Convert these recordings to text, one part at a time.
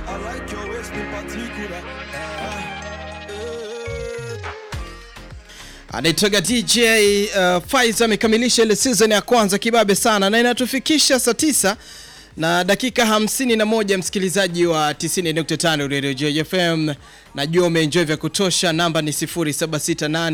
I like your waist in particular. Ah, eh. anaitoga DJ uh, Faiz amekamilisha ile season ya kwanza kibabe sana, na inatufikisha saa tisa na dakika hamsini na moja msikilizaji wa 90.5 Radio JFM, najua umeenjoy vya kutosha. Namba ni 0768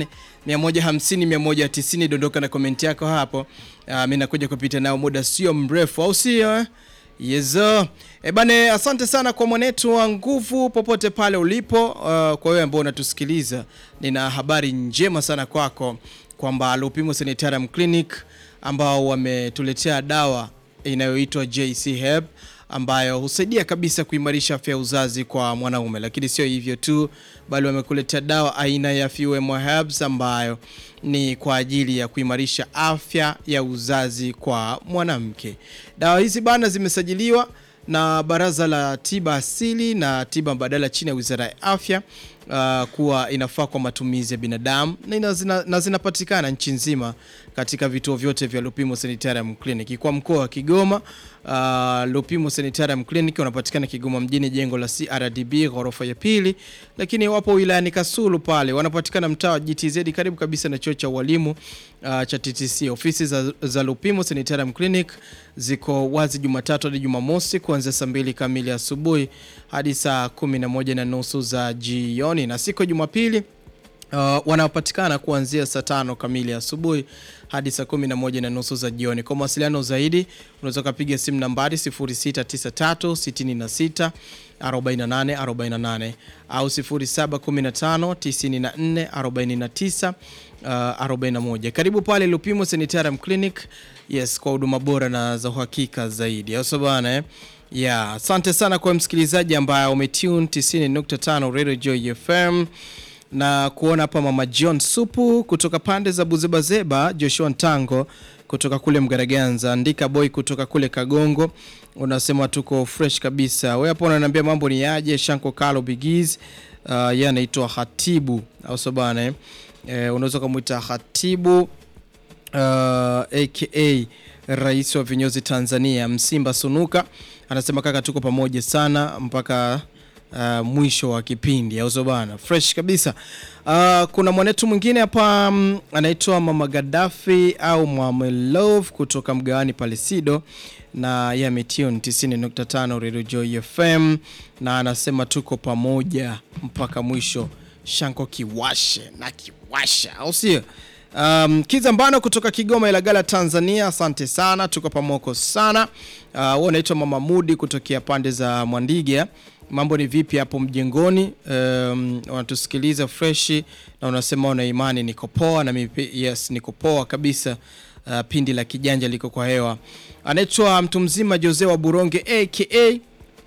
150 190. Dondoka na komenti yako hapo. Uh, mimi nakuja kupita nao muda sio mrefu, au sio? eh? Yezo. E bane, asante sana kwa mwanetu wa nguvu popote pale ulipo. Uh, kwa wewe ambao unatusikiliza, nina habari njema sana kwako kwamba Lupimo Sanitarium Clinic ambao wametuletea dawa inayoitwa JC Herb ambayo husaidia kabisa kuimarisha afya ya uzazi kwa mwanaume, lakini sio hivyo tu, bali wamekuletea dawa aina ya Fuemo Herbs ambayo ni kwa ajili ya kuimarisha afya ya uzazi kwa mwanamke. Dawa hizi bana zimesajiliwa na Baraza la Tiba Asili na Tiba Mbadala chini ya Wizara ya Afya uh, kuwa inafaa kwa matumizi ya binadamu na ina- zina- na zinapatikana nchi nzima katika vituo vyote vya Lupimo Sanitarium Clinic. Kwa mkoa wa Kigoma, uh, Lupimo Sanitarium Clinic wanapatikana Kigoma mjini, jengo la CRDB ghorofa ya pili, lakini wapo wilayani Kasulu pale wanapatikana mtaa wa GTZ karibu kabisa na chuo cha ualimu uh, cha TTC. Ofisi za, za Lupimo Sanitarium Clinic ziko wazi Jumatatu hadi Jumamosi kuanzia saa mbili kamili asubuhi hadi saa kumi na moja na nusu za jioni, na siku ya Jumapili Uh, wanapatikana kuanzia saa tano kamili asubuhi hadi saa kumi na moja na nusu za jioni. Kwa mawasiliano zaidi unaweza ukapiga simu nambari 0693 66 48 48 au 0715 94 49 uh, 41. Karibu pale Lupimo Sanitarium Clinic, yes, kwa huduma bora na za uhakika zaidi, au sio bana eh? Yeah, asante sana kwa msikilizaji ambaye umetune 90.5 Radio Joy FM na kuona hapa mama John Supu kutoka pande za Buzebazeba, Joshua Ntango kutoka kule Mgaraganza, Ndika Boy kutoka kule Kagongo, unasema tuko fresh kabisa. Wewe hapo unaniambia mambo ni yaje? Shanko Kalo Bigiz, uh, yeye anaitwa Hatibu au sio bana eh? Eh, unaweza kumuita Hatibu uh, aka rais wa vinyozi Tanzania Msimba Sunuka anasema kaka, tuko pamoja sana mpaka uh, mwisho wa kipindi au sio bana, fresh kabisa. Uh, kuna mwanetu mwingine hapa mm, anaitwa Mama Gaddafi au Mama Love kutoka mgawani Palesido na yeye ametune 90.5 Radio Joy FM na anasema tuko pamoja mpaka mwisho. Shanko kiwashe na kiwasha, au sio? Um, Kizambano kutoka Kigoma Ilagala Tanzania, asante sana, tuko pamoko sana. Uh, wewe unaitwa Mama Mudi kutokea pande za Mwandiga. Mambo ni vipi hapo mjengoni? Um, wanatusikiliza freshi na unasema una imani niko poa na mimi pi- yes niko poa kabisa. Uh, pindi la kijanja liko kwa hewa. Anaitwa mtu mzima Jose wa Buronge aka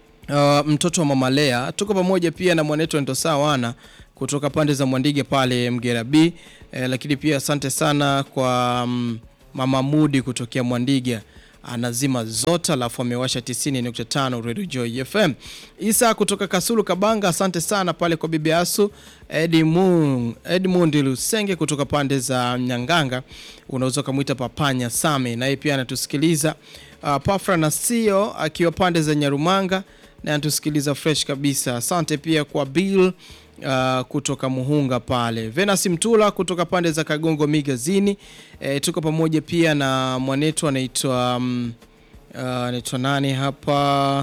Uh, mtoto wa mama Lea tuko pamoja pia na mwanetu Ndosa wana kutoka pande za Mwandige pale Mgera B eh, lakini pia asante sana kwa mm, mama Mudi kutokea Mwandige anazima zote alafu amewasha 90.5 Radio Joy FM. Isa kutoka Kasulu Kabanga, asante sana pale kwa bibi Asu. Edmund, Edmund Lusenge kutoka pande za Nyanganga, unaweza ukamwita Papanya Same, naye pia anatusikiliza. Uh, Pafra na Sio akiwa pande za Nyarumanga na anatusikiliza fresh kabisa. Asante pia kwa Bill uh, kutoka Muhunga pale, Venus Mtula kutoka pande za Kagongo Migazini. E, tuko pamoja pia na mwanetu anaitwa um, uh, anaitwa nani hapa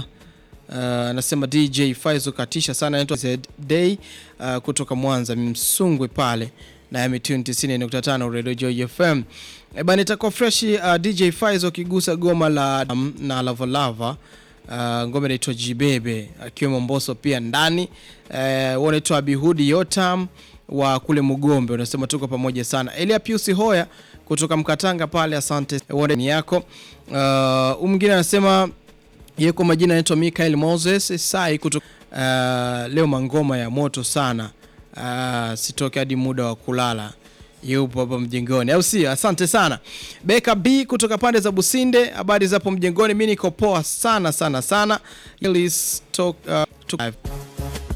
anasema DJ Faizo katisha sana, anaitwa Z Day uh, kutoka Mwanza Msungwe pale na ametune 90.5 Radio Joy FM. E bana, itakuwa fresh uh, DJ Faizo akigusa goma la um, na Lava Lava uh, ngoma inaitwa Jibebe akiwemo Mbosso pia ndani uh, wanaitwa Bihudi Yotam wa kule Mugombe, unasema tuko pamoja sana. Elia Piusi Hoya kutoka Mkatanga pale, asante ni yako. Uh, mwingine anasema yeye kwa majina anaitwa Michael Moses Sai kutoka uh, leo mangoma ya moto sana uh, sitoke hadi muda wa kulala yupo hapa mjengoni, au sio? Asante sana Beka B kutoka pande za Businde, habari zapo mjengoni? Mi niko poa sana sana sana. Ili stock, uh, to-